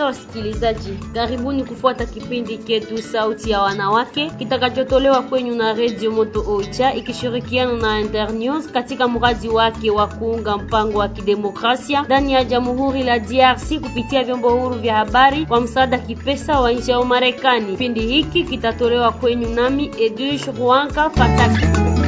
wasikilizaji, karibuni kufuata kipindi chetu Sauti ya Wanawake kitakachotolewa kwenyu na Radio Moto Oicha ikishirikiana na Internews katika mradi wake wa kuunga mpango wa kidemokrasia ndani ya Jamhuri la DRC kupitia vyombo huru vya habari kwa msaada kipesa wa nchi ya Marekani. Kipindi hiki kitatolewa kwenyu nami Edush Ruanka Fataki.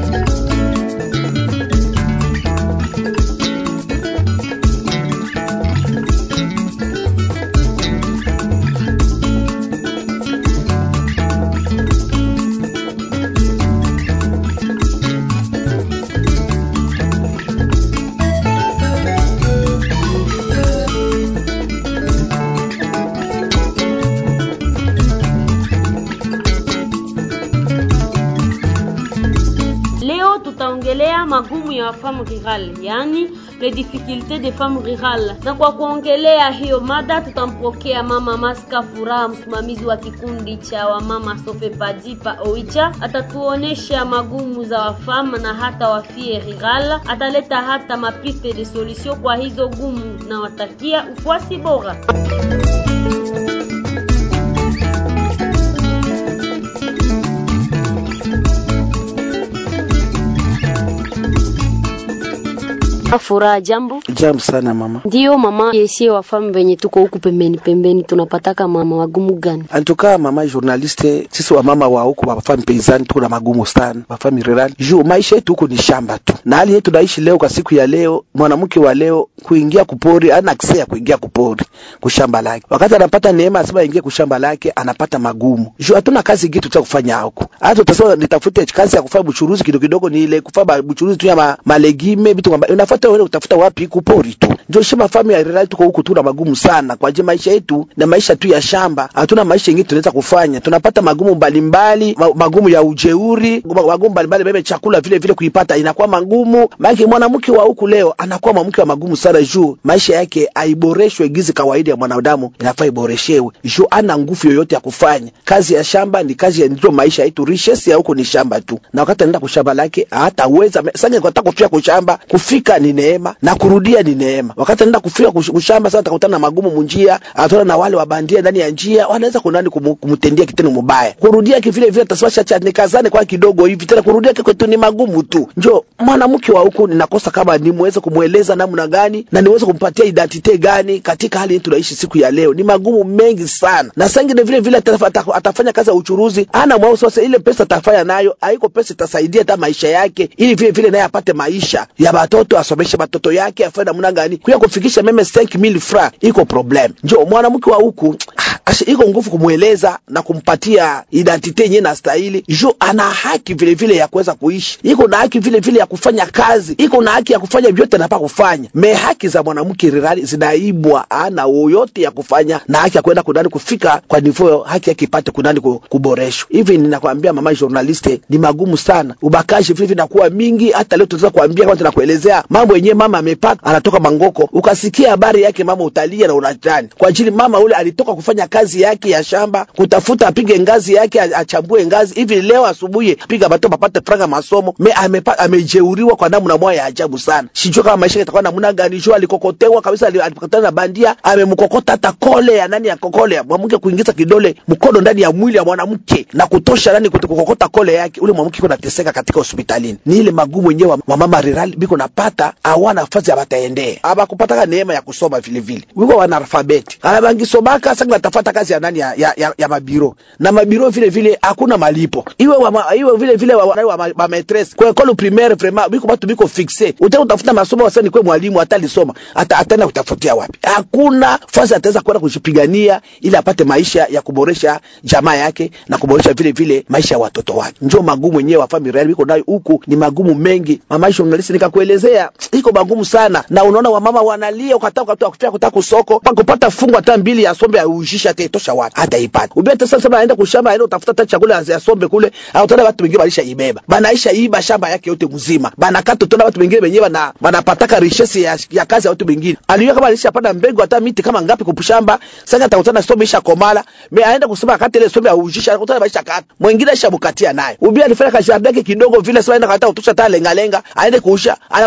Leo tutaongelea magumu ya femme rurale, yani les difficultés des femmes rurales. Na kwa kuongelea hiyo mada tutampokea mama Maska Furaha, msimamizi wa kikundi cha wamama Sofe Padipa Oicha. Atatuonesha magumu za wafama na hata wafie rural, ataleta hata mapiste de solution kwa hizo gumu, na watakia ufuasi bora. Furaha, jambo. Jambo sana mama. Ndiyo mama, yesie wafamu venye tuko huku pembeni pembeni, tunapataka mama wagumu gani? Antuka mama journaliste, sisi wamama wa huku wafamu peizani tuko na magumu sana, wafamu rural juu maisha yetu huku ni shamba tu, na hali yetu naishi leo kwa siku ya leo. Mwanamke wa leo kuingia kupori ana akse ya kuingia kupori kushamba lake, wakati anapata neema asema ingie kushamba lake anapata magumu juu hatuna kazi gitu cha kufanya huku. Hata utasema nitafute kazi ya kufanya buchuruzi kidogo kidogo, ni ile kufanya buchuruzi tu ya ma, malegime vitu kwamba unafuata wewe utafuta wapi kupori tu. Ndio shamba famu ya rural tuko huku tuna magumu sana kwa je, maisha yetu na maisha tu ya shamba, hatuna maisha mengine tunaweza kufanya. Tunapata magumu mbalimbali, ma, magumu ya ujeuri, magumu mbalimbali, bebe chakula vile vile kuipata inakuwa magumu. Maana mwanamke wa huku leo anakuwa mwanamke wa magumu sana, juu maisha yake aiboreshwe gizi kawaida ya mwanadamu inafaa iboreshewe, juu ana nguvu yoyote ya kufanya kazi ya shamba. Ni kazi ya ndio maisha yetu, riches ya huku ni shamba tu, na wakati anaenda kushamba lake hataweza sasa, kwa kufika kushamba kufika ni neema na kurudia ni neema. Wakati anaenda kufika kushamba sasa, atakutana na magumu munjia, atana na wale wabandia ndani ya njia, wanaweza kunani kumtendia kitendo mubaya. Kurudia kivile vile taswasha cha nikazane kwa kidogo hivi tena, kurudia kwetu ni magumu tu. Njo mwanamke wa huku ninakosa kama nimuweze kumweleza namna gani na niweze kumpatia identite gani katika hali yetu tunaishi siku ya leo. Ni magumu mengi sana, na sangine vile vile atafanya kazi ya uchuruzi, ana mwao sasa, ile pesa atafanya nayo haiko pesa itasaidia hata maisha yake, ili vile vile naye apate maisha ya watoto, asomeshe watoto yake, afanye namna gani kuya kufikisha meme 5000 francs, iko problem. Njo mwanamke wa huku asha iko nguvu kumweleza na kumpatia identite yenyewe na stahili, jo ana haki vile vile ya kuweza kuishi, iko na haki vile vile ya kufanya kazi, iko na haki ya kufanya vyote anapa kufanya. Me haki za mwanamke rirali zinaibwa, ana yoyote ya kufanya na haki ya kwenda kunani kufika kwa nivo haki yake ipate kunani kuboreshwa. Hivi ninakwambia mama journaliste, ni magumu sana, ubakaji vile vile nakuwa mingi. Hata leo tunaweza kuambia kama tunakuelezea mambo yenyewe mama amepata, anatoka Mangoko, ukasikia habari yake mama, utalia na unatani kwa ajili mama ule alitoka kufanya kazi yake ya shamba, kutafuta apige ngazi yake, achambue ngazi hivi. Leo asubuhi piga bato papate franga masomo me amepa, amejeuriwa kwa namna moja ya ajabu sana. Sijui kama maisha yatakuwa namna gani. Jo alikokotewa kabisa, alipokutana na bandia, amemkokota hata kole ya nani ya kokole ya mwanamke, kuingiza kidole mkono ndani ya mwili ya mwanamke na kutosha nani kukokota kole yake, ule mwanamke kuna teseka katika hospitalini. Ni ile magumu yenyewe wa mama rirali biko napata, hawana nafasi ya bataendea aba kupata neema ya kusoma vile vile, wiko wana alfabeti anabangisomaka sasa, natafata kazi ya nani ya, ya, ya, ya mabiro na mabiro vile vile hakuna malipo, iwe wa, iwe vile vile wa, wa, wa, wa maîtresse kwa école primaire vraiment biko batu biko fixe, utaka utafuta masomo wasa ni kwa mwalimu hata alisoma hata ataenda kutafutia wapi? Hakuna fasi ataweza kwenda kujipigania ili apate maisha ya kuboresha jamaa yake na kuboresha vile vile maisha ya watoto wake. Njoo magumu yenyewe wa familia biko nayo huku ni magumu mengi, mama journalist, nikakuelezea iko magumu sana, na unaona wamama wanalia, ukataka ukataka kufia kutaka kusoko kupata fungu hata mbili ya sombe ya ujisha atatosha wapi? Hata ipata ubia hata sasa, anaenda kushamba, aenda utafuta hata chakula ya sombe kule, au tena watu wengine walisha ibeba banaisha iba shamba yake yote mzima, banakata tena watu wengine wenyewe bana banapataka richesse ya, ya kazi ya watu wengine. Aliyo kama alishapanda mbegu hata miti kama ngapi kupushamba, sasa atakutana sombe isha komala, me aenda kusema kata ile sombe ya ujisha, atakutana maisha kata mwingine isha bukatia naye ubia alifanya kazi yake kidogo vile, sasa aenda kata utosha hata lenga lenga, aende kuusha, anakutana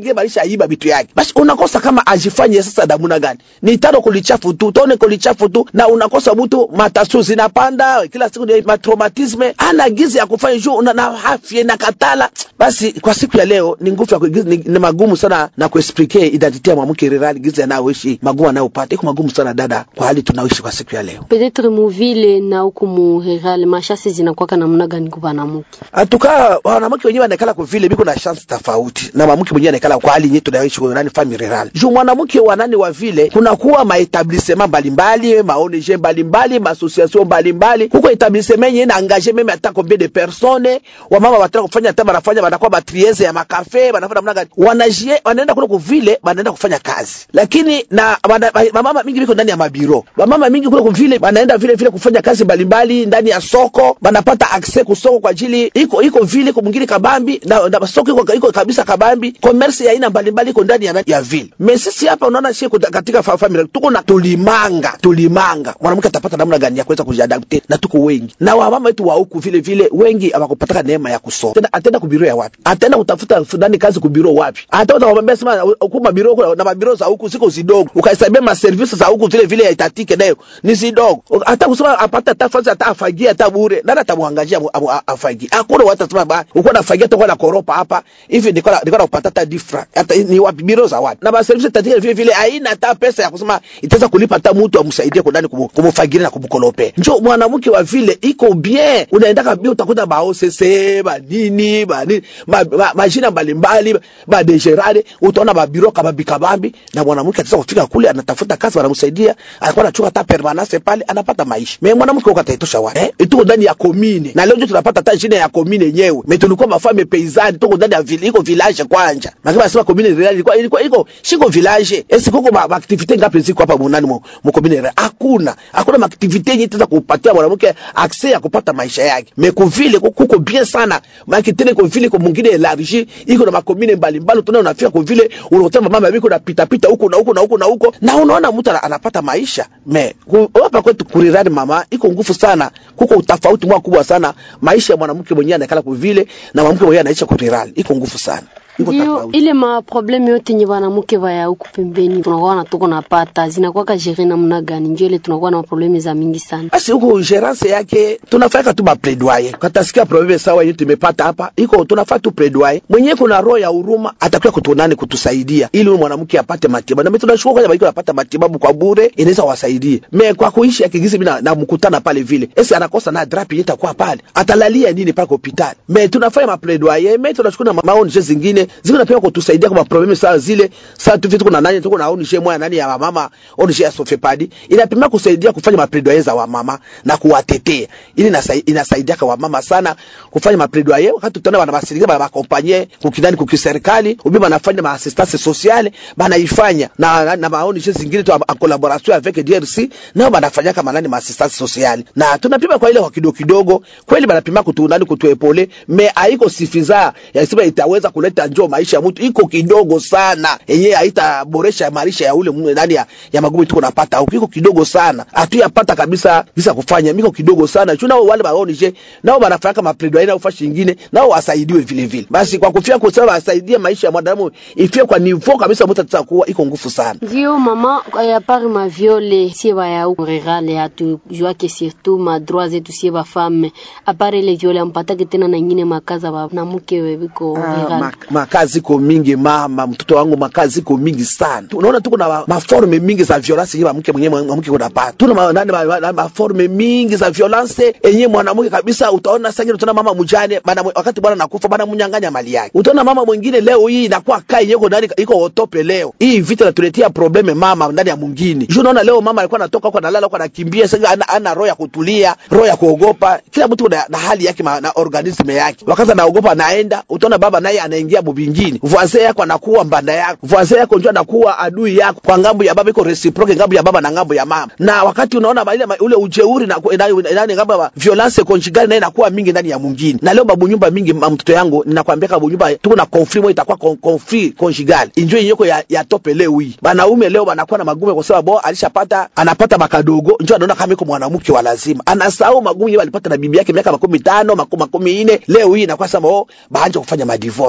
wengine balisha iba vitu yake basi unakosa kama ajifanye sasa damuna gani ni tano kulichafu tu utaone kulichafu tu na unakosa mtu matasu zinapanda kila siku ni matraumatisme ana gizi ya kufanya juu una- na afya na katala basi kwa siku ya leo ni nguvu ya kuigiza- ni, ni magumu sana na kuexplike identite ya mwanamke rirali gizi anayoishi magumu anayopata iko magumu sana dada kwa hali tunaoishi kwa siku ya leo Peut-être muvile na huku mu rural mashasi zinakwaka namna gani kwa banamuke? atukaa wanawake wenyewe wanaekala kwa vile biko na chance tofauti na mwanamke mwenyewe anaekala kwa hali yetu tunaishi kwa nani family rural juu mwanamke wa nani wa vile kunakuwa maetablissement mbalimbali ma ONG mbalimbali ma association mbalimbali huko etablissement yenyewe na engage meme hata combien de personnes wamama wataka kufanya hata wanafanya wanakuwa matrieze ya makafe wanafanya namna gani wanajie wanaenda kule kwa vile wanaenda kufanya kazi lakini na wana- wamama mingi biko ndani ya mabiro wamama mingi kule kwa vile wanaenda vile vile kufanya kazi mbalimbali ndani ya soko wanapata access kusoko kwa ajili iko iko vile kwa mwingine kabambi na, na soko iko, iko kabisa kabambi commerce ya aina mbalimbali iko ndani ya, ya vile me sisi hapa unaona sie kuta- katika fa- family tuko na tulimanga tulimanga mwanamke atapata namna gani ya kuweza kujiadapte na tuko wengi na wamama wetu wa huku vile vile wengi hawakupataka neema ya kusoma tena ataenda kubiro ya wapi ataenda kutafuta fulani kazi kubiro wapi hata utakwambia sema huku mabiro huku na mabiro za huku siko zidogo ukahesabia ma service za huku vile vile itatike nayo ni zidogo hata kusema apata hata fasi hata afagie hata bure nani atamwangajia amu- amu- afagie hakuna watu atasema ba uko nafagia hata na koropa hapa hivi ndiko na- ndiko na kupata hata difra hata ni wapi biro za wapi na ba service itatike vile vile haina hata pesa ya kusema itaweza kulipa hata mtu amsaidie kwa ndani kumu- kumufagiria na kumkolope njo mwanamke wa vile iko bien unaenda kabisa utakuta ba OCC ba nini ba nini ma, ma, majina mbalimbali ba degerade utaona mabiro kabambi kabambi na mwanamke ataweza kufika kule anatafuta kazi wanamsaidia anakuwa anachukua hata permanence pale anapata maisha me mwanamke huko ataitosha wapi eh? tuko ndani ya komine na leo ndio tunapata hata jina ya komine yenyewe me tulikuwa mafame paysanne tuko ndani ya vile iko village kwanja lakini nasema komine rural ilikuwa ilikuwa iko shiko village esi kuko ma, ma activite ngapi ziko hapa munani mu, mu komine rural hakuna hakuna ma activite yenye itaweza kupatia mwanamke access ya kupata maisha yake me kuvile kuko bien sana maki tena kwa vile kwa mwingine elargi iko na makomine mbalimbali tunaona unafika kwa vile unakuta mama biko na pita pita huko na huko na huko na huko na unaona mtu ana- anapata maisha me ku- hapa kwetu kurirani mama iko nguvu sana kuko utafauti mwa kubwa sana maisha ya mwanamke mwenyewe anakala kwa vile na mwanamke mwenyewe anaishi kurirani iko nguvu sana iko Ndio tofauti ile ma probleme yote nye banamuke baya huku pembeni tunakuwa na tuko napata zinakuwa jere namna gani? Ndio ile tunakuwa na probleme za mingi sana. basi huko gerance yake tunafanya tu mapledoyer katasikia probleme sawa yetu tumepata hapa iko tunafanya tu pledoyer mwenyewe kuna roho ya huruma atakuwa kutunani kutusaidia ili huyu mwanamke apate matibabu na mimi tunashukuru kwanza baki anapata matibabu kwa bure inaweza wasaidie me kwa kuishi akigizi mimi na, na mkutana pale vile esi anakosa na drapi yetu kwa pale atalalia nini pale kwa hospitali me tunafanya mapledoyer me tunashukuru na maoni zingine ziko napia kutusaidia kwa probleme sawa zile sasa tu vitu kuna nani tuko na ONG moja nani ya mama ONG ya Sofepadi inapima kusaidia kufanya mapledoyer za wamama na kuwatetea ili inasai- inasaidia kwa wamama sana kufanya mapledoyer wakati tutaona wana basirika bana bakompanye kukidani kukiserikali ubi banafanya ma assistance sociale banaifanya na na, na maoni zingine tu en collaboration avec DRC nao banafanya kama nani ma assistance sociale na tunapima kwa ile kwa kidogo kidogo kweli banapima kutunani kutuepole me haiko sifiza yasema itaweza kuleta njoo maisha ya mtu iko kidogo sana yenyewe haitaboresha maisha ya ule mwe ndani ya, ya magumu tuko napata huko iko kidogo sana hatuyapata kabisa bisa kufanya miko kidogo sana chuna wale baonije nao banafanya kama plaidoyer na ufashi nyingine nao wasaidiwe vile vile basi kwa kufia kusema wasaidie maisha ya mwanadamu ifie kwa niveau kabisa mtu ataweza kuwa iko nguvu sana Ndio mama, ya pari ma viole sie baya huku rural hatu juake surtout ma droits zetu sie ba femme apare ile viole ampatake tena na ingine makaza ba na mke webiko Ah, rural. ma- makazi iko mingi mama mtoto wangu makazi iko mingi sana unaona tuko na ma- maforme mingi za violence yenye mke mwenyewe mwanamke kunapata tuna ma- nani ma- ma- maforme mingi za violence yenye mwanamke kabisa utaona sasa utaona mama mjane bana wakati bwana nakufa bana mnyang'anya mali yake utaona mama mwingine leo hii inakuwa kai yeko ndani iko otope leo hii vita inatuletea probleme mama ndani ya mwingine juu unaona leo mama alikuwa anatoka huko analala huko anakimbia sasa ana, ana roho ya kutulia roho ya kuogopa kila mtu na, na hali yake ma- na organisme yake wakati anaogopa anaenda utaona baba naye anaingia mubingine voisin yako anakuwa mbanda yako voisin yako ndio anakuwa adui yako kwa ngambo ya baba iko reciproke ngambo ya baba na ngambo ya mama na wakati unaona ma- ile ma- ule ujeuri na ndani ngambo ya violence conjugale naye inakuwa mingi ndani ya mwingine na leo babu nyumba mingi ma- mtoto yangu ninakwambia babu nyumba tuko na conflit moja itakuwa con- conflit conjugal injo yenyeko ya, ya tope leo hii banaume leo banakuwa na magumu kwa sababu bo alishapata anapata makadogo njo anaona kama iko mwanamke wa lazima anasahau magumu yeye alipata na bibi yake miaka makumi tano makumi makumi ine leo hii inakuwa sema oh baanje kufanya madivorce maana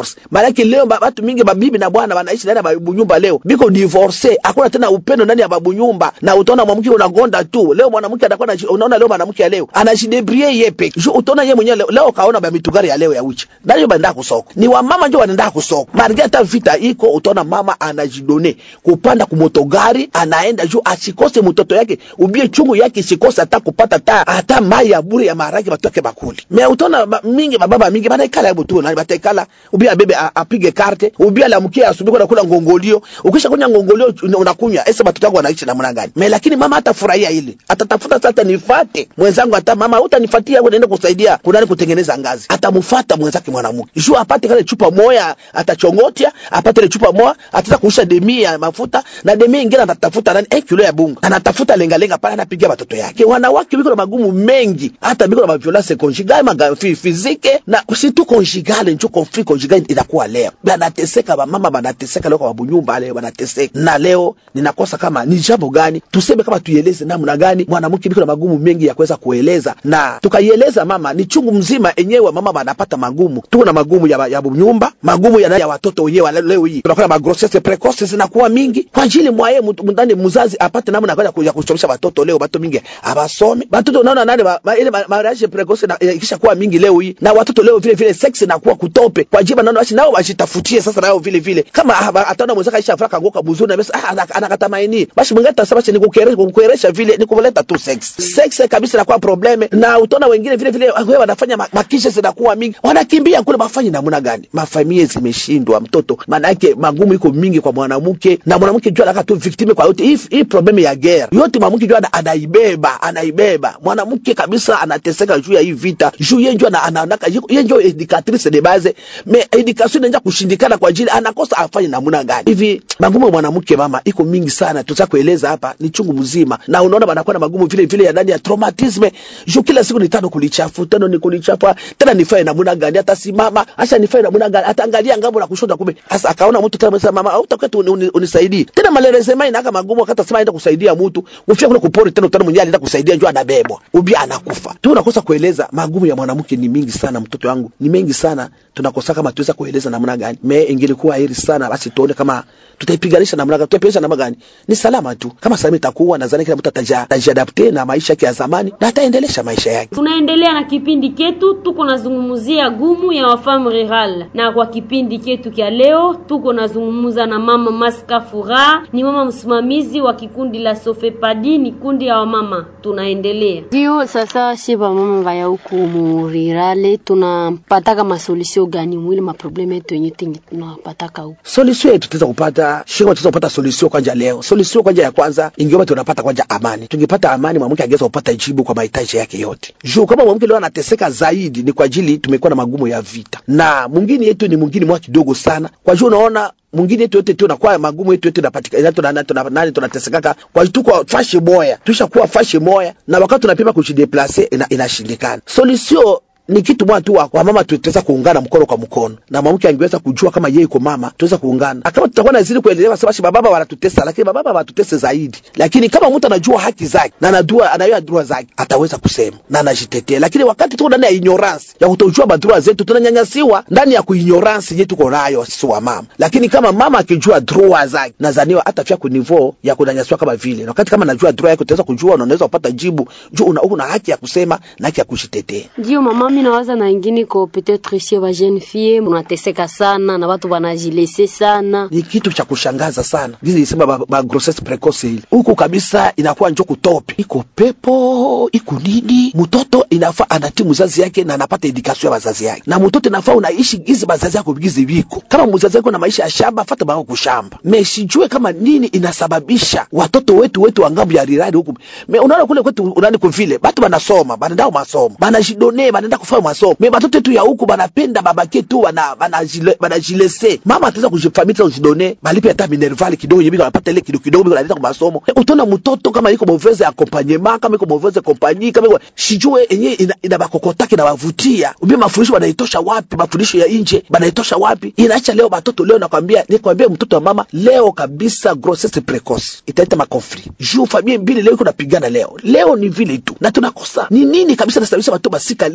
yake leo ba- batu mingi babibi na bwana wanaishi ndani ya babu nyumba leo biko divorce hakuna tena upendo ndani ya babu nyumba na utaona mwanamke unagonda tu leo mwanamke atakuwa anaji- unaona leo mwanamke ya leo anajidebrie ye peke Ju- utaona ye mwenyewe leo, leo kaona ba mitugari ya leo ya uchi ndani banda kusoko ni wa mama ndio wanaenda kusoko marge hata vita iko utaona mama anajidone kupanda kumotogari anaenda juu asikose mtoto yake ubie chungu yake isikose hata kupata ta hata mai ya bure ya maharage batoke bakuli me utaona ba, mingi bababa mingi banaikala hebu tu nani bataikala ubia bebe a- apige karte ubia alamkie asubuhi kwenda kula ngongolio ukisha kunya ngongolio una- unakunywa ese watoto wako wanaishi namna gani me lakini mama hatafurahia ile atatafuta sasa nifate mwenzangu hata mama utanifatia wewe naenda kusaidia kunani kutengeneza ngazi atamfuata mwenzake mwanamke juu apate kale chupa moya atachongotia apate ile chupa moya ataweza kuisha demi ya mafuta na demi ingine atatafuta nani eh kilo ya bunga anatafuta lenga lenga pale anapiga watoto yake wanawake biko na magumu mengi hata biko na violence conjugale maga fi- physique na si tu conjugale njo conflit conjugal inakuwa leo banateseka bamama banateseka leo kwa babu nyumba leo banateseka na leo ninakosa kama ni jambo gani tuseme kama tuieleze namna gani mwanamke biko na magumu mengi ya kuweza kueleza na tukaieleza mama ni chungu mzima enyewe mama banapata magumu tuko na magumu ya, ya nyumba magumu ya, ya watoto wenyewe wa leo hii tunakuwa na magrossesse precoce zinakuwa mingi kwa ajili mwaye mtu- ndani mzazi apate namna gani ya ku- ya kusomesha watoto leo watoto mingi abasome watoto unaona nani ma- ma- ile ma- mariage precoce na eh, ikisha kuwa mingi leo hii na watoto leo vile vile sex inakuwa kutope kwa ajili naona basi nao wajitafutie sasa nao vile vile kama ah, ataona mwenzake aisha afraka kangoka mzuri na basi ah, ana- anakatamaini basi mwingine atasema basi nikukeresha kukueresha vile nikuleta tu sex sex kabisa inakuwa probleme na utaona wengine vile vile ah, wewe wanafanya ma- makisha zinakuwa mingi wanakimbia kule mafanye namna gani mafamilia zimeshindwa mtoto maana yake magumu iko mingi kwa mwanamke na mwanamke jua anaka tu victime kwa yote hii hii problem ya guerre yote mwanamke jua ana- anaibeba anaibeba mwanamke kabisa anateseka juu ya hii vita juu yeye jua anaanaka yeye ndio educatrice de base me education inaanza kushindikana kwa ajili anakosa afanye namna gani hivi magumu ya mwanamke mama iko mingi sana tutaka kueleza hapa ni chungu mzima na unaona banakuwa na magumu vile vile ya ndani ya traumatisme juu kila siku ni tano kulichafu tano ni kulichafu tena nifanye namna gani hata simama acha nifanye namna gani ataangalia ngambo na kushoto kumbe sasa akaona mtu tena amesema mama au utakuwa tu uni- uni- unisaidie tena maleleze mai naka magumu wakati sema aenda kusaidia mtu ufia kule kupori tena utana mwenyewe anaenda kusaidia njoo anabebwa ubi anakufa tu unakosa kueleza magumu ya mwanamke ni mingi sana mtoto wangu ni mengi sana tunakosa kama tuweza kueleza namna gani me ingelikuwa heri sana basi tuone kama tutaipiganisha namna gani tutaipiganisha namna gani ni salama tu kama salama itakuwa nadhani kila mtu ataja- atajiadapte na maisha yake ya zamani na ataendelesha maisha yake tunaendelea na kipindi ketu tuko nazungumzia gumu ya wafamu rural na kwa kipindi ketu kya leo tuko nazungumza na mama maska furaha ni mama msimamizi wa kikundi la sofepadi ni kundi ya wamama tunaendelea ndio sasa shi bamama baya huku murirale tunapataka masolusio gani mwili maprobleme yetu yenye tenye tunapataka huku solution yetu tutaweza kupata shika tutaweza kupata solution kwanja leo solution kwanja ya kwanza ingeomba tunapata kwanja amani tungepata amani mwanamke angeweza kupata jibu kwa mahitaji yake yote juu kama mwanamke leo anateseka zaidi ni kwa ajili tumekuwa na magumu ya vita na mwingine yetu ni mwingine mwa kidogo sana kwa juu unaona mwingine yetu yote tu nakuwa magumu yetu yote napatikana tuna tuna nani tunatesekaka kwa hiyo tuko fashe moya tushakuwa fashe moya na wakati tunapima kujideplace ina, inashindikana solution ni kitu moja tu wa- wamama tutaweza kuungana mkono kwa mkono na mwanamke angeweza kujua kama yeye iko mama tuweza kuungana Na kama tutakuwa nazidi kuendelea sasa basi bababa wanatutesa lakini bababa wanatutesa zaidi lakini kama mtu anajua haki zake na anajua anajua droit zake ataweza kusema na anajitetea lakini wakati tuko ndani ya ignorance ya kutojua madroit zetu tunanyanyasiwa ndani ya kuignorance yetu tuko nayo sisi wa mama lakini kama mama akijua droit zake nadhaniwa hata fia ku niveau ya kunyanyasiwa kama vile na wakati kama anajua droit yake utaweza kujua na unaweza kupata jibu juu una, una haki ya kusema na haki ya kujitetea ndio mama mi nawaza na ingine ko peut-être chez ba jeune fille munateseka sana na watu wanajilese sana ni kitu cha kushangaza sana gizi isema ba, ba grossesse precoce ile huku kabisa inakuwa njo kutope iko pepo iko nini mtoto inafaa anatii mzazi yake na anapata edikasio ya wazazi yake na mtoto inafaa unaishi gizi bazazi yako gizi viko kama mzazi yako na maisha ya shamba fata bao kushamba me sijue kama nini inasababisha watoto wetu wetu wa ngambo ya rirari huku me unaona kule kwetu unani kuvile batu banasoma banaenda masomo banajidone banaenda kufanya masomo me batoto yetu ya huku banapenda babake tu bana banajile- banajilese mama ataweza kujifamita kujidone balipe hata minervali kidogo yebi wanapata ile kidogo kidogo banaenda kwa masomo e, utaona mtoto kama iko mauvaise accompagnement kama iko mauvaise compagnie kama iko sijue yenyewe ina, ina bakokotaki na wavutia ubi mafundisho banaitosha wapi mafundisho ya nje banaitosha wapi inaacha leo batoto leo nakwambia nikwambia mtoto wa mama leo kabisa grossesse precoce italeta makonflit juu familia mbili leo iko napigana leo leo ni vile tu na tunakosa ni nini kabisa nasababisha watu basika leo utaona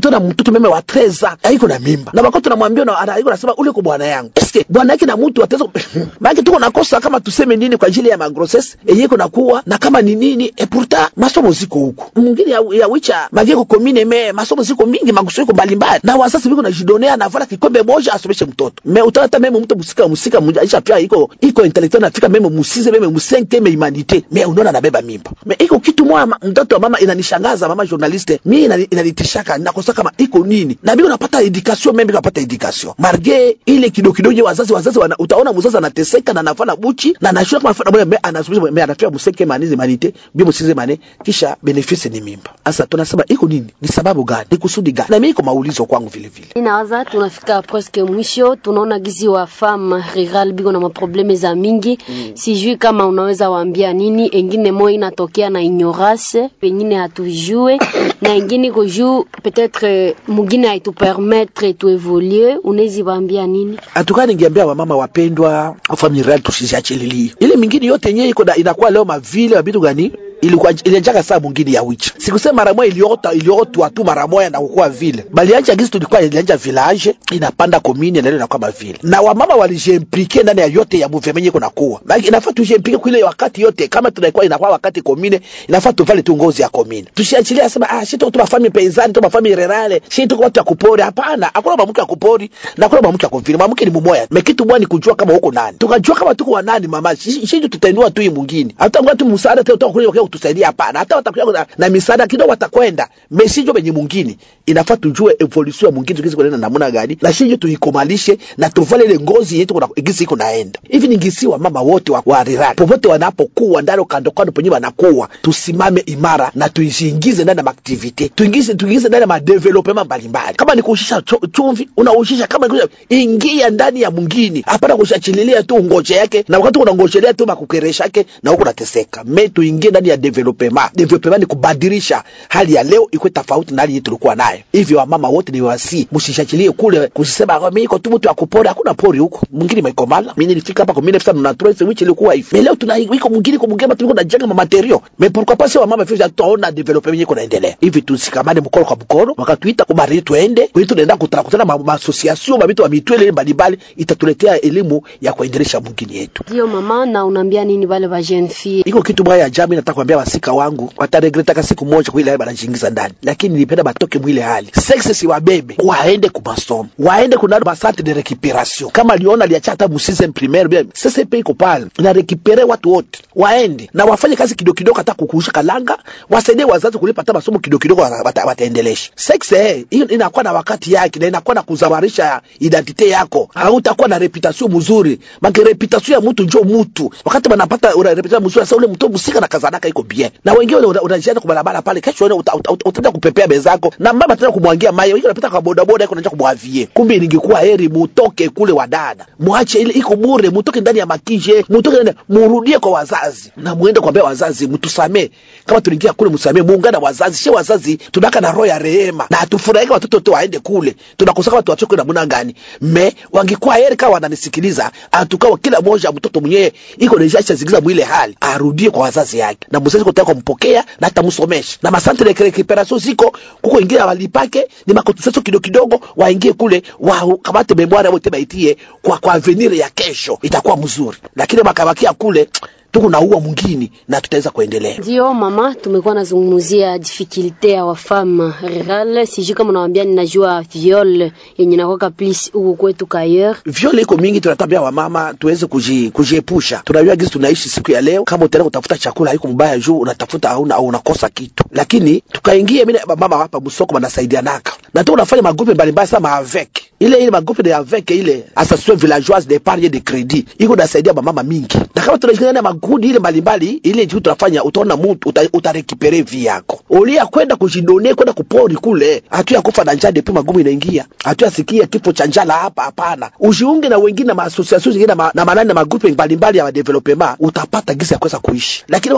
tuna mtoto meme wa treza haiko na mimba na wakati tunamwambia na ana- iko nasema ule kwa bwana yangu eske bwana yake na mtu ataweza maana tuko nakosa kama tuseme nini kwa ajili ya magrosses yenye iko nakuwa na kama ni nini e pourtant masomo ziko huko mwingine ya, ya wicha mageko komine me masomo ziko mingi maguso iko mbalimbali na wazazi biko najidonea na vala kikombe moja asomeshe mtoto me utata meme mtu musika musika mmoja aisha pia iko iko intellectual nafika meme musize meme musenke me humanite me unaona nabeba mimba me iko kitu moja ma- mtoto wa mama inanishangaza mama journaliste mi inani- inanitishaka nakosa kama iko nini na biko napata education meme biko napata education marge ile kidogo kidogo wazazi wazazi wana, utaona mzazi anateseka na anafanya buchi na anashua kama anafanya me anasubiri me anafia musenke manizi manite bi musize mane kisha benefice ni mimba sasa tunasema iko nini ni sababu gani ni kusudi gani na mimi iko maulizo kwangu vile vile Inawaza tunafika presque mwisho, tunaona gizi wa femme rural biko na maprobleme za mingi mm. Sijui kama unaweza waambia nini, engine moyo inatokea na ignorance, pengine hatujue na engine ko juu peut-être mugine haitupermettre tuevolue, unawezi waambia nini? hatukaa ningeambia wamama wapendwa familia tusiziachililie ile mingine yote yenyewe iko na- inakuwa leo mavile mabitu gani ilikuwa ilianjaka saa mwingine ya wicha sikusema mara moja iliota iliotwa tu mara moja na kukua vile balianja gisi tulikuwa ilianja village inapanda komini na leo inakuwa mavile na wamama walijimplike ndani ya yote ya movement iko nakuwa Maana inafaa tujimplike kule wakati yote kama tunakuwa inakuwa wakati komine inafaa tuvale tu ngozi ya komine tusiachilia sema ah shito tu mafami penzani tu mafami rurale shito watu ya kupori hapana hakuna mwanamke ya kupori na hakuna mwanamke ya kuvile mwanamke ni mmoja mekitu bwana ni kujua kama huko nani tukajua kama tuko wa nani mama shito tutainua tu hii mwingine hata ngatu msaada tena utakuja kwa kutusaidia hapana hata watakuja na, na misaada kidogo watakwenda mesijo benye mwingine inafaa tujue evolution ya mwingine tukizi kwenda namna gani na shinjo tuikomalishe na tuvale ile ngozi yetu kuna gisi iko naenda hivi ningisiwa mama wote wa, wa rirani popote wanapokuwa ndani kando kando penye wanakuwa tusimame imara na tuiingize ndani ya maaktivite tuingize tuingize ndani ya madevelopment mbalimbali kama ni kuushisha cho- chumvi unaushisha kama ni kuushisha- ingia ndani ya mwingine hapana kushachililia tu ngoje yake na wakati unangojelea tu makukeresha yake na huko unateseka me tuingie ndani ya development development ni kubadilisha hali ya leo ikuwe tofauti na hali yetu tulikuwa nayo hivyo wamama wote ni wasi msishachilie kule kusema "Ah, mimi iko tu mtu akupora hakuna pori huko mwingine imekomala mimi nilifika hapa kwa 1993 which ilikuwa hivi Mais leo tuna iko mwingine kwa mwingine tulikuwa tunajenga material mais pourquoi pas wamama vile tutaona development iko naendelea hivi tusikamane mkono kwa mkono wakatuita kubari tuende kwa hiyo tunaenda kutana kutana ma, ma association mabitu wa mitwele mbalimbali itatuletea elimu ya kuendelesha mwingine yetu Ndio mama, na unaambia nini wale wa jeune fille? iko kitu moja ya jamii nataka kuambia wasika wangu wataregretaka siku moja kwa ile hali banajiingiza ndani lakini nilipenda batoke mwile hali sexe si wabebe waende kumasomo waende kuna masante de recuperation kama aliona aliacha hata musize primaire bien sasa pe iko pale na recupere watu wote waende na wafanye kazi kidogo kidogo hata kukuusha kalanga wasaidie wazazi kulipa hata masomo kidogo kidogo wata- wata- wataendelesha sexe eh, hiyo inakuwa na wakati yake na inakuwa na kuzawarisha identite yako hautakuwa na reputation mzuri make reputation ya mtu njo mtu wakati banapata una reputation mzuri sasa ule mtu musika na kazanaka iko bien na wengine una- unajiana kwa barabara pale kesho wewe uta- uta- uta- utaenda kupepea bezako na mama tena kumwangia mayo wengine unapita kwa boda boda iko unaanza kumwavie kumbe ningekuwa heri mutoke kule wadada muache ile iko bure mutoke ndani ya makije mutoke ndani murudie kwa wazazi na muende kuambia wazazi mtusamee kama tuliingia kule msamee muungana wazazi she wazazi tunaka na roho ya rehema na hatufurahika watoto tu waende kule tunakosa kama tuwachoke namna gani me wangekuwa heri kama wananisikiliza atukawa kila moja mtoto mwenyewe iko nishacha zingiza mwile hali arudie kwa wazazi yake na mzazi kutaka kumpokea na hata msomeshe na masante de recuperation ziko kuko ingine walipake ni makotisation kidogo kidogo waingie kule wa kamate memoire wote baitie kwa kwa avenir ya kesho itakuwa mzuri lakini makabakia kule tuko na uwa mwingine na tutaweza kuendelea Ndio mama, tumekuwa nazungumzia difficulte ya wafama rural. Sijui kama unawambia, ninajua viol yenye nakwaka plus huku kwetu kayer. viole iko mingi tunatambia wamama tuweze kuji- kujiepusha tunajua gisi tunaishi siku ya leo kama utaenda kutafuta chakula haiko mbaya juu unatafuta au au unakosa kitu lakini tukaingia mimi na mama hapa msoko wanasaidianaka na tu unafanya magrupe mbalimbali sama avec ile ile magrupe de avec ile association villageoise d'épargne de crédit iko nasaidia mama mingi na kama tunashikana na makundi ile mbalimbali ile juu tunafanya utaona mtu uta, utarekipere vi yako ulia kwenda kujidone kwenda kupori kule hatuya kufa na njaa depi magumu inaingia hatuya sikia kifo cha njala hapa hapana ujiunge na wengine na maasociation zingine na, ma, na manani na magrupe mbalimbali ya development utapata gisi ya kuweza kuishi lakini wakati unasikia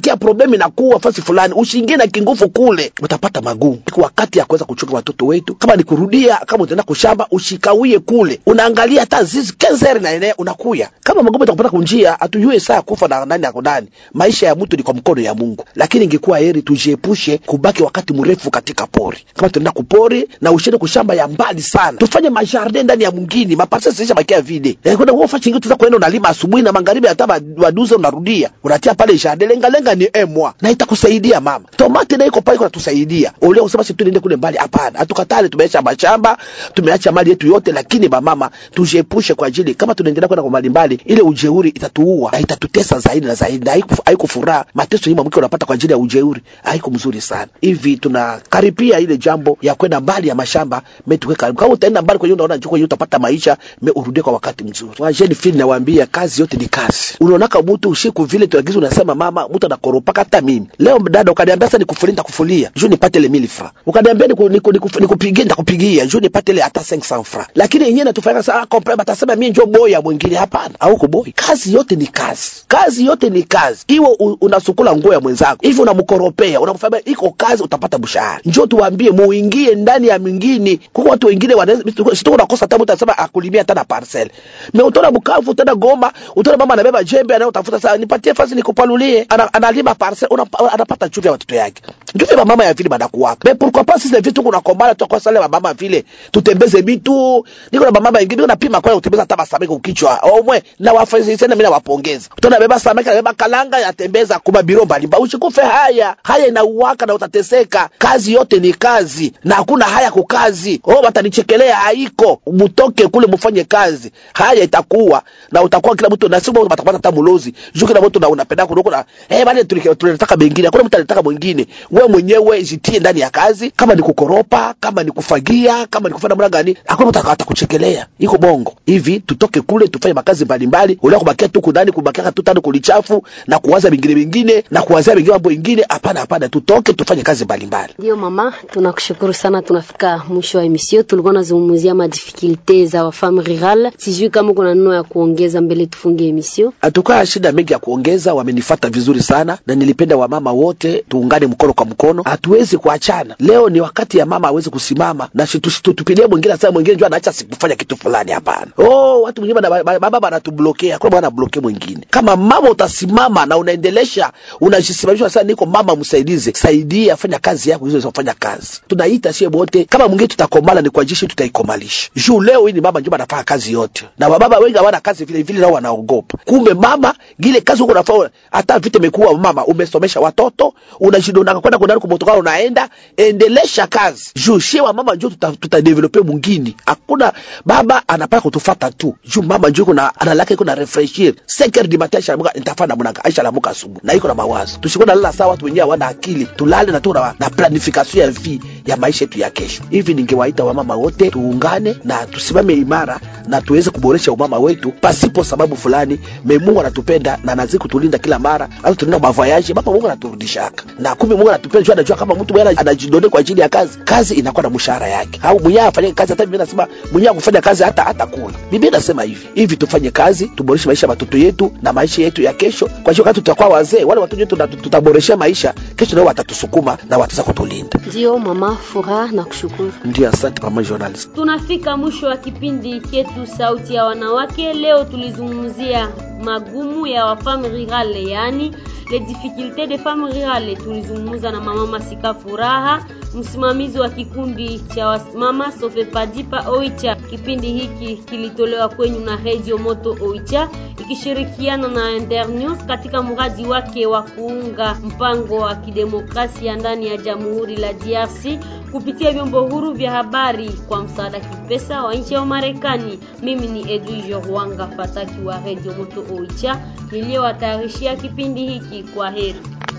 unasikia problemu inakuwa fasi fulani usiingie na kingufu kule utapata magumu Iko wakati ya kuweza kuchunga watoto wetu kama ni kurudia kama utaenda kushamba ushikawie kule unaangalia hata zizi kenzeri na eneo unakuya kama magumu itakupata kunjia hatujue saa ya kufa na nani yako nani maisha ya mtu ni kwa mkono ya mungu lakini ingekuwa heri tujiepushe kubaki wakati mrefu katika pori kama tunaenda kupori na ushende kushamba ya mbali sana tufanye majardin ndani ya mwingine maparse zisha bakia vide Eh, kwenda uofa chingi tuza kwenda unalima asubuhi na magharibi hata ba- baduze unarudia unatia pale jardin lenga lenga ni emwa na itakusaidia mama tomate na iko pale kwa tusaidia ulio usema si tuende kule mbali hapana hatukatali tumeacha mashamba tumeacha mali yetu yote lakini bamama tujiepushe kwa ajili kama tunaendelea kwenda kwa mali mbali ile ujeuri itatuua na itatutesa zaidi na zaidi na haiku- haiko furaha mateso hii mwanamke unapata kwa ajili ya ujeuri haiko mzuri sana hivi tunakaribia ile jambo ya kwenda mbali ya mashamba me tuwe karibu kama utaenda mbali kwenye unaona njoo kwenye utapata maisha me urudie kwa wakati mzuri wajeni fili nawaambia kazi yote ni kazi unaonaka mtu usiku vile tuagiza unasema mama mtu anakoropaka hata mimi leo dada ukaniambia sasa nikufulie nitakufulia juu nipate ile 1000 francs ukaniambia niku- niku- niku- nikupigie nitakupigia juu nipate ile hata 500 francs lakini yenyewe natufanya sasa kompa batasema mimi njoo boya mwingine hapana au kuboi kazi yote ni kazi kazi yote ni kazi iwe u- unasukula nguo ya mwenzako hivi unamkoropea unamfanya iko kazi utapata mshahara njoo tuwaambie muingie ndani ya mingine kuko watu wengine wanaweza sitoko nakosa tabu utasema akulimia hata na parcel me utona Bukavu utenda Goma utona mama anabeba jembe anayotafuta sasa nipatie fasi nikupalulie ana, analima parcel una, anapata chuvi ya watoto yake njuvi ya mama ya vile banakuwaka me pourquoi pas sisi vitu kuna kombala tu kwa sale mama vile tutembeze bitu niko na mama wengine niko napima kwa kutembeza hata masamaki ukichwa omwe na wafanyisi sana mimi nawapongeza utona beba samaki anabeba kalanga yatembeza kuma biro mbalimbali usikufe haya haya inauwaka na utateseka kazi yote ni kazi na hakuna haya kukazi oh watanichekelea haiko mutoke kule mufanye kazi haya itakuwa na utakuwa kila mtu nasema watapata hata mulozi juu kila mtu na unapenda kuliko na eh bale tulike- tunataka mengine hakuna mtu anataka mwingine wewe mwenyewe jitie ndani ya kazi kama ni kukoropa kama ni kufagia kama ni kufanya namna gani hakuna mtu atakuchekelea iko bongo hivi tutoke kule tufanye makazi mbalimbali ulio kubakia tu kundani kubakia tu tano kulichafu na kuwaza vingine vingine na kuwazia vingine mambo ingine hapana hapana tutoke tufanye kazi mbalimbali Ndio mama, tunakushukuru sana. Tunafika mwisho wa emission. Tulikuwa nazungumzia madifikulte za wafame rural. Sijui kama kuna neno ya kuongeza mbele tufunge emission. hatukaa shida mengi ya kuongeza wamenifata vizuri sana na nilipenda wamama wote tuungane mkono kwa mkono hatuwezi kuachana leo ni wakati ya mama awezi kusimama na tupilie mwingine sasa mwingine jua anaacha sikufanya kitu fulani hapana oh watu wengine bana- bana- baba banatublokea kuna bwana bloke mwingine kama mama utasimama na unaendelesha unajisimamisha sasa niko mama msaidize saidia fanya kazi yako hizo kufanya kazi tunaita sie wote kama mwingine tutakomala ni kwa jeshi tutaikomalisha juu leo hii ni mama ndio anafanya kazi yote na wababa wengi hawana kazi vile vile nao wanaogopa kumbe mama gile kazi huko unafanya hata vita imekuwa mama umesomesha watoto unajidonaka kwenda kwenda kumotokana unaenda endelesha kazi juu sie wa mama ndio tuta, tutadevelope mwingine hakuna baba anapaka kutufata tu juu mama ndio kuna analaka iko na refreshir 5 heures du matin aisha lamuka nitafanya mnaka aisha lamuka asubuhi na iko na mawazo tusikona nalala sawa watu wenyewe hawana akili tulale na tu na, na planification ya vi ya maisha yetu ya kesho hivi ningewaita wamama wote tuungane na tusimame imara na tuweze kuboresha umama wetu pasipo sababu fulani me mungu anatupenda na anazidi kutulinda kila mara hata tunaenda mavoyaji baba mungu anaturudishaka na kumbe mungu anatupenda juu anajua kama mtu mwenyewe anajidone kwa ajili ya kazi kazi inakuwa na mshahara yake au mwenyewe afanye kazi hata biblia nasema mwenyewe kufanya kazi hata hata kula biblia nasema hivi hivi tufanye kazi tuboreshe maisha ya watoto yetu na maisha yetu ya kesho kwa hiyo wakati tutakuwa wazee wale watoto wetu tuta- tutaboresha maisha kesho nao watatusukuma na wataweza kutulinda Ndio mama Furaha, nakushukuru. ndio asante mama journalist Tunafika mwisho wa kipindi chetu Sauti ya Wanawake. Leo tulizungumzia magumu ya wafame rurale, yaani les difficultés des femmes rurales. Tulizungumza na mama Masika Furaha, msimamizi wa kikundi cha wamama Sofepadipa Oicha. Kipindi hiki kilitolewa kwenyu na Radio Moto Oicha ikishirikiana na Internews katika mradi wake wa kuunga mpango wa kidemokrasia ndani ya Jamhuri la DRC kupitia vyombo huru vya habari kwa msaada kipesa wa nchi ya Marekani. Mimi ni Edwige Rwanga Fataki wa Radio Moto Oicha niliyowatayarishia kipindi hiki. Kwa heri.